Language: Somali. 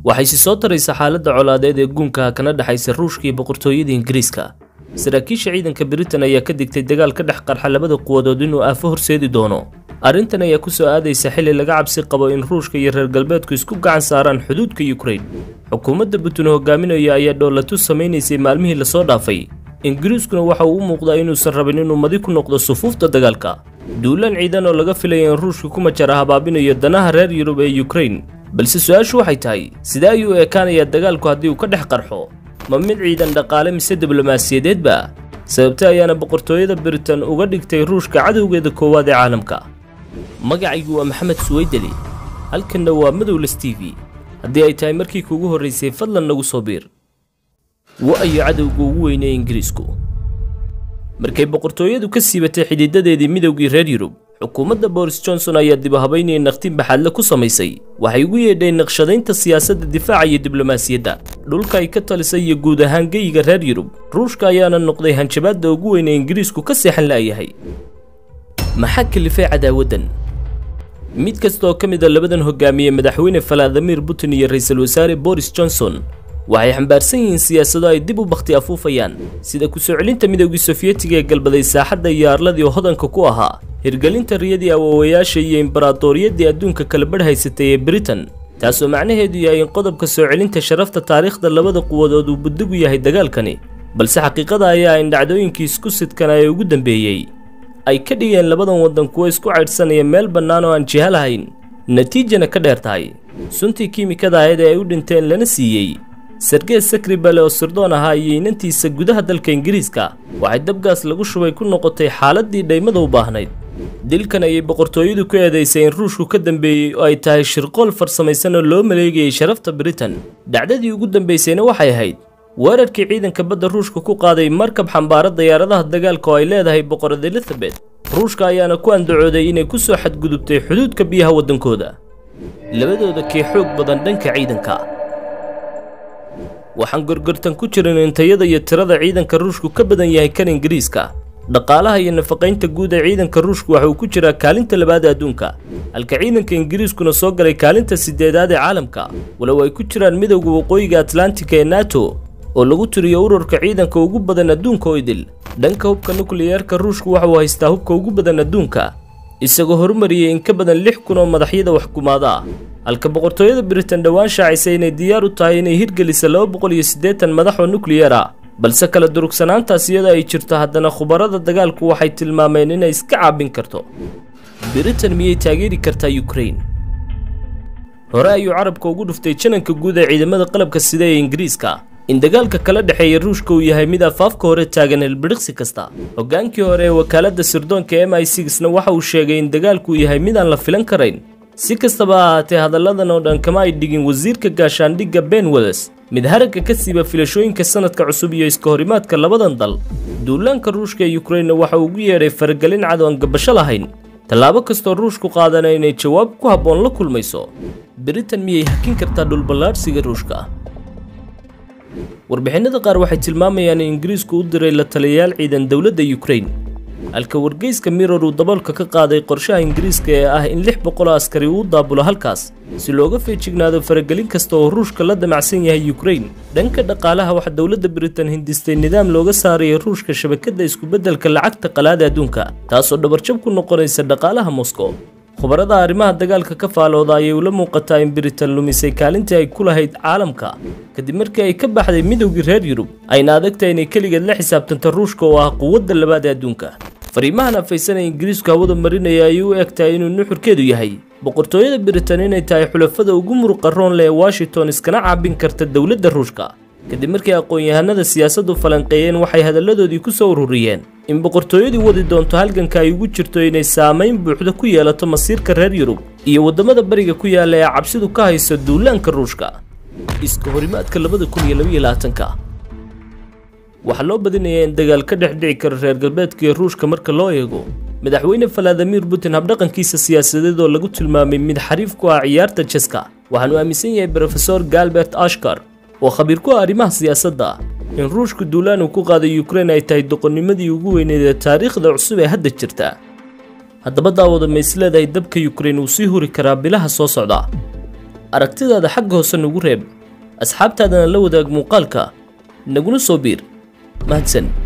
waxay si soo taraysa xaaladda colaadeed ee guunka kana dhexaysa ruushka iyo boqortooyada ingiriiska saraakiisha ciidanka britain ayaa ka digtay dagaal ka dhex qarxa labada quwadood inuu aafo horseedi doono arrintan ayaa ku soo aadaysa xilli laga cabsi qabo in ruushka iyo reer galbeedku isku gacan saaraan xuduudka yukrain xukuumadda putin hogaaminaya ayaa dhoolatu samaynaysay maalmihii lasoo dhaafay ingiriiskuna waxa uu u muuqdaa inuusan rabin inuu madi ku noqdo sufuufta dagaalka duulaan ciidan oo laga filaya in ruushka ku majara habaabinayo danaha reer yurub ee yukrain balse su-aashu waxay tahay sidee ayuu u ekaanayaa dagaalku haddii uu ka dhex qarxo ma mid ciidan dhaqaale mise diblomaasiyadeedba sababta ayaana boqortooyada britain uga dhigtay ruushka cadowgeeda koowaad ee caalamka magacaygu waa maxamed suweydeli halkanna waa madowles t v haddii ay tahay markii kuugu horraysay fadlan nagu soo biir wa-ayo cadowga ugu weynee ingiriisku markay boqortooyadu ka siibatay xidiidadeedii midowgii reer yurub xukuumadda boris johnson ayaa dib u habaynaya naqtin baxaadle ku samaysay waxay ugu yeedheen naqshadaynta siyaasadda difaaca iyo diblomaasiyadda dhulka ay ka talisay iyo guud ahaan geyiga reer yurub ruushka ayaana noqday hanjabaadda ugu weyn ee ingiriisku ka seexan la'yahay maxaa kalifay cadaawaddan mid kasta oo ka mid a labadan hogaamiye madaxweyne valadimir putin iyo ra-iisul wasaare boris johnson waxay xambaarsan yihiin siyaasado ay dib u bakhti afuufayaan sida ku-soo celinta midoogii sofiyetiga ee galbaday saaxadda iyo arladii hodanka ku ahaa hirgelinta riyadii awoowayaasha iyo imbaraatooriyaddii adduunka kala badh haysatay ee britain taasoo macnaheedu yahay in qodobka soo celinta sharafta taariikhda labada quwadood uu buddigu yahay dagaalkani balse xaqiiqada ayaa in dhacdooyinkii isku sidkana ee ugu dambeeyey ay ka dhigeen labadan waddan kuwo isku caydhsanaya meel bannaan oo aan jiha lahayn natiijana ka dheer tahay suntii kiimikada ahayd ee ay u dhinteen lana siiyey sergey sakribale oo sirdoon ahaa iyo inantiisa gudaha dalka ingiriiska waxay dabgaas lagu shubay ku noqotay xaaladdii dhaymada u baahnayd dilkan ayay boqortooyadu ku eedaysay in ruushku ka dambeeyey oo ay tahay shirqool farsamaysan oo loo maleegayay sharafta britain dhacdadii ugu dambaysayna waxay ahayd weerarkii ciidanka badda ruushka ku qaaday markab xambaara diyaaradaha dagaalka oo ay leedahay boqorad elizabeth ruushka ayaana ku andacooday inay ku soo xadgudubtay xuduudka biyaha waddankooda labadooda kee xoog badan dhanka ciidanka waxaan gorgortan ku jirin in tayada iyo tirada ciidanka ruushku ka badan yahay kan ingiriiska dhaqaalaha iyo nafaqaynta guud ee ciidanka ruushku waxa uu ku jiraa kaalinta labaad adduunka halka ciidanka ingiriiskuna soo galay kaalinta sideedaad ee caalamka walow ay ku jiraan midowda waqooyiga atlantika ee nato oo lagu tiriyo ururka ciidanka ugu badan adduunka oo idil dhanka hubka nukliyeerka ruushku waxa uu haystaa hubka ugu badan adduunka isagoo horumariyey in ka badan lix kun oo madaxyada waxkumaada ah halka boqortooyada britain dhowaan shaacisay inay diyaar u tahay inay hirgelisa laba boqol iyo siddeetan madax oo nukliyeer ah balse kala durugsanaantaas iyadoo ay jirto haddana khubarada dagaalku waxay tilmaameen inay iska caabin karto britain miyay taageeri kartaa yukrain hore ayuu carabka ugu dhuftay jananka guud ee ciidamada qalabka sida ee ingiriiska in dagaalka kala dhexeeya ruushka uu yahay mid afaafka hore taagan helbidhiqsi kasta hoggaankii hore ee wakaaladda sirdoonka m i sixna waxa uu sheegay in dagaalku yahay mid aan la filan karayn si kastaba ha ahaatee hadalladan oo dhan kama ay dhigin wasiirka gaashaandhigga ben welles mid haragga ka siiba filashooyinka sanadka cusub iyo iska horimaadka labadan dal duulaanka ruushka ee yukrainna waxa uu ugu yeedhay faragelin cad oon gabasho lahayn tallaabo kastoo ruushku qaadana inay jawaab ku habboon la kulmayso britain miyay hakin kartaa dhulballaadhsiga ruushka warbixinada qaar waxay tilmaamayaan in ingiriisku u diray la taliyayaal ciidan dowladda yukrain halka wargeyska miror uu daboolka ka qaaday qorshaha ingiriiska ee ah in lix boqol oo askari uu daabulo halkaas si looga feejignaado faragelin kasta oo ruushka la damacsan yahay yukrain dhanka dhaqaalaha waxaa dowladda britain hindistay nidaam looga saaraya ruushka shabakadda iskubeddelka lacagta qalaada adduunka taasoo dhabarjab ku noqonaysa dhaqaalaha moscow khubarada arrimaha dagaalka ka faalooda ayay ula muuqataa in britain lumisay kaalintii ay ku lahayd caalamka kadib markii ay ka baxday midowgii reer yurub ayna adagtahay inay keligeed la xisaabtanto ruushka oo ah quwadda labaad ee adduunka fariimahan afaysan ee ingiriisku hawada marinaya ayay u eg tahay inuu nuxurkeedu yahay boqortooyada britain inay tahay xulafada ugu muruqa roon leh ee washington iskana caabin karta dowladda ruushka kadib markii aqoon-yahanada siyaasaddu falanqeeyeen waxay hadalladoodii ku soo ururiyeen in boqortooyadii wadi doonto halganka ay ugu jirto inay saamayn buuxda ku yeelato masiirka reer yurub iyo waddamada bariga ku yaalla ee cabsidu ka hayso duulaanka ruushka iska horimaadka labada kun iyo labaiyo labaatanka waxaa loo badinayaa in dagaal ka dhex dhici karo reer galbeedka iyo ruushka marka loo eego madaxweyne valadimir putin habdhaqankiisa siyaasadeed oo lagu tilmaamay mid xariif ku ah ciyaarta jeska waxaanu aaminsan yahay brofesor galbert ashkar oo khabiir ku ah arrimaha siyaasadda in ruushku duulaan uu ku qaaday yukrain ay tahay doqonnimadii ugu weyneed ee taariikhda cusub ee hadda jirta haddaba daawada ma is leedahay dabka yukrain uu sii huri karaa bilaha soo socda aragtidaada xagga hoose nagu reeb asxaabtaadana la wadaag muuqaalka naguna soo biir mahadsan